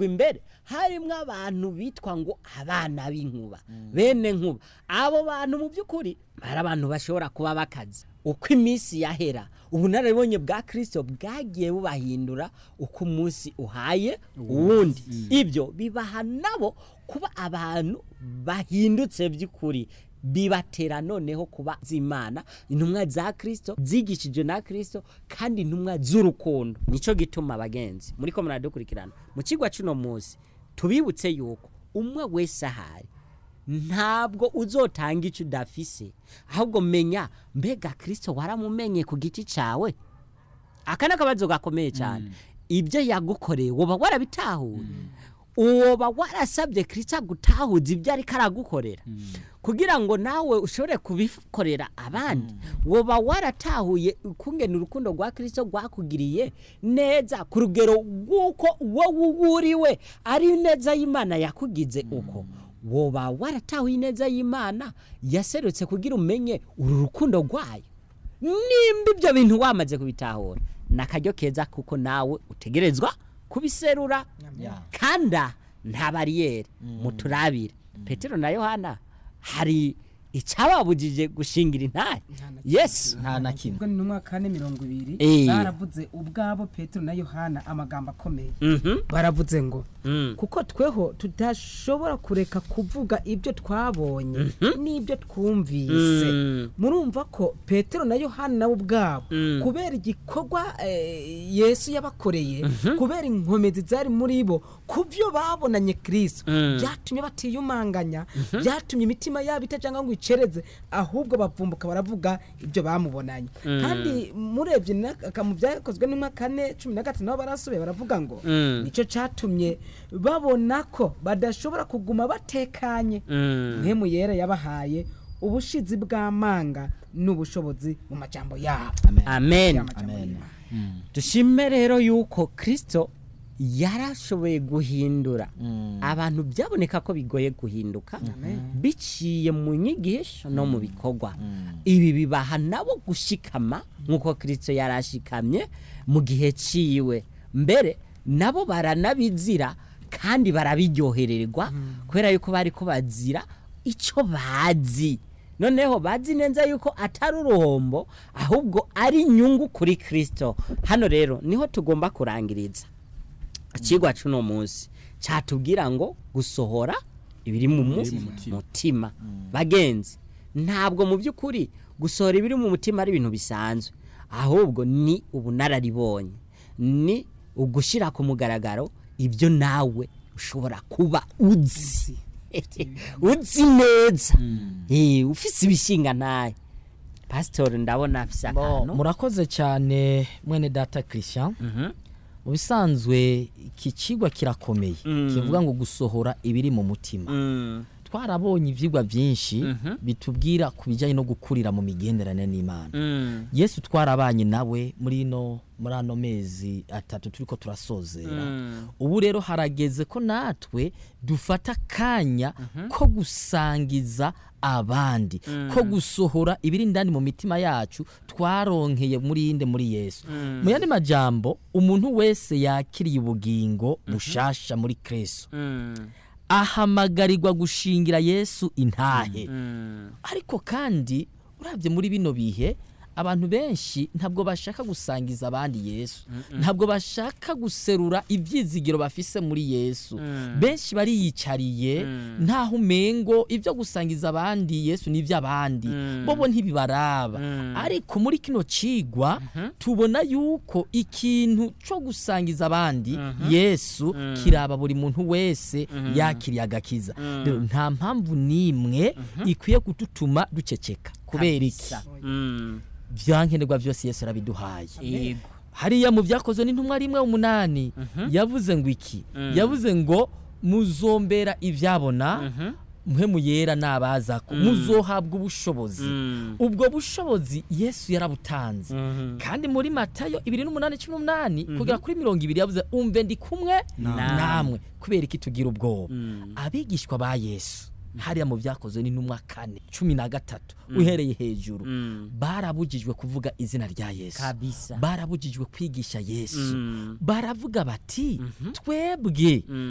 migwi imbere harimwo abantu bitwa ngo abana b'inkuba bene nkuba abo bantu mu by'ukuri bari abantu bashobora kuba bakaze uko iminsi yahera ubunararibonye bwa kirisito bwagiye bubahindura uko umunsi uhaye uwundi ibyo bibaha nabo kuba abantu bahindutse by'ukuri bibatera noneho kuba z'imana intumwa za kirisito zigishije na kirisito kandi intumwa z'urukundo nicyo gituma abagenzi muri ko muradukurikirana mu kigo cy'uno munsi tubibutse yuko umwe wese ahari ntabwo uzotanga icyo udafise ahubwo menya mbega kirisito waramumenye ku giti cyawe aka ni akabazo gakomeye cyane ibyo yagukoreye woba warabitahuye uwoba warasabye kirisito agutahuza ibyo ariko aragukorera kugira ngo nawe ushobore kubikorera abandi woba waratahuye ukungena urukundo rwa kirisito rwakugiriye neza ku rugero rw'uko wowe uburiwe ari neza y'imana yakugize uko woba waratahuye neza y'imana yaserutse kugira umenye uru rukundo rwayo nimba ibyo bintu wamaze kubitahura ni akaryo keza kuko nawe utegerezwa kubiserura kanda nta bariyeri muturabire petero na yohana hari icyababujije gushingira intare yesi nta na kimwe ubwo ni mu mwaka kane mirongo ibiri Eh. baravuze ubwabo petero na yohana amagambo akomeye Mhm. baravuze ngo Mm. kuko tweho tudashobora kureka kuvuga ibyo twabonye n'ibyo twumvise Mm. murumva ko petero na yohana nabo ubwabo Mm. kubera igikorwa eh, yesu yabakoreye kubera inkomezi zari muri bo ku byo babonanye kirisito Mm. byatumye batiyumanganya byatumye imitima yabo itajanga ngo icereze ahubwo bavumbuka baravuga ibyo bamubonanye kandi murebye na- mu byakozwe n'umwa kane cumi na gatanu nabo barasubiye baravuga ngo Mm. nicyo cyatumye babona ko badashobora kuguma batekanye Mm. mpemu yera yabahaye ubushizi bw'amanga n'ubushobozi mu majambo yabo amen Amajambo Amen. y'Imana. dushime rero yuko kirisito yarashoboye guhindura abantu byaboneka ko bigoye guhinduka biciye mu nyigisho no mu bikorwa ibi bibaha nabo gushikama nk'uko kirisito yarashikamye mu gihe ciwe mbere nabo baranabizira kandi barabiryohererwa kubera yuko bari ko bazira icyo bazi noneho bazi neza yuko atari uruhombo ahubwo ari inyungu kuri kirisito hano rero niho tugomba kurangiriza ikigwa cy'uno munsi cyatubwira ngo gusohora ibiri mu mu- mutima bagenzi ntabwo mu by'ukuri gusohora ibiri mu mutima ari ibintu bisanzwe ahubwo ni ubunararibonye ni ugushyira ku mugaragaro ibyo nawe ushobora kuba uzi uzi neza Eh, ufise ibishinga ntayo pasitori ndabona afise Bo, akantu murakoze cyane mwene data christian Mhm. mu bisanzwe iki kigwa kirakomeye Mm. kivuga ngo gusohora ibiri mu mutima Mm. twarabonye ibyigwa byinshi Mhm. bitubwira ku bijyanye no gukurira mu migenderanire n'imana Mm. yesu twarabanye nawe muri ino muri ano mezi atatu turi ko turasozera Mm. ubu rero harageze ko natwe dufata akanya ko gusangiza abandi ko gusohora ibiri indani mu mitima yacu twaronkeye muri inde muri yesu mu yandi majambo umuntu wese yakiriye ubugingo bushasha muri kristo Mm. ahamagarirwa gushingira yesu intahe Mm. ariko kandi urabye muri bino bihe abantu benshi ntabwo bashaka gusangiza abandi yesu ntabwo bashaka guserura ibyizigiro bafise muri yesu benshi bariyicariye ntaho umengo ibyo gusangiza abandi yesu ni iby'abandi bobo ntibibaraba ariko muri kino cigwa tubona yuko ikintu cyo gusangiza abandi yesu kiraba buri muntu wese yakiriye agakiza rero nta mpamvu n'imwe ikwiye kudutuma duceceka kubera iki Mm. byankenerwa byose yesu arabiduhaye Yego. hariya mu byakozwe n'intumwa rimwe umunani yavuze ngo iki yavuze ngo muzombera ibyabona mwe muyera nabaza ko muzohabwa ubushobozi Mm. ubwo bushobozi yesu yarabutanze kandi muri matayo ibiri n'umunani cumi n'umunani kugera kuri mirongo ibiri yavuze umve ndi kumwe namwe kubera iki tugira ubwoba abigishwa ba yesu hariya mu byakozwe n'intumwa kane cumi na gatatu uhereye hejuru barabujijwe kuvuga izina rya yesu Kabisa. barabujijwe kwigisha yesu Mm. baravuga bati twebwe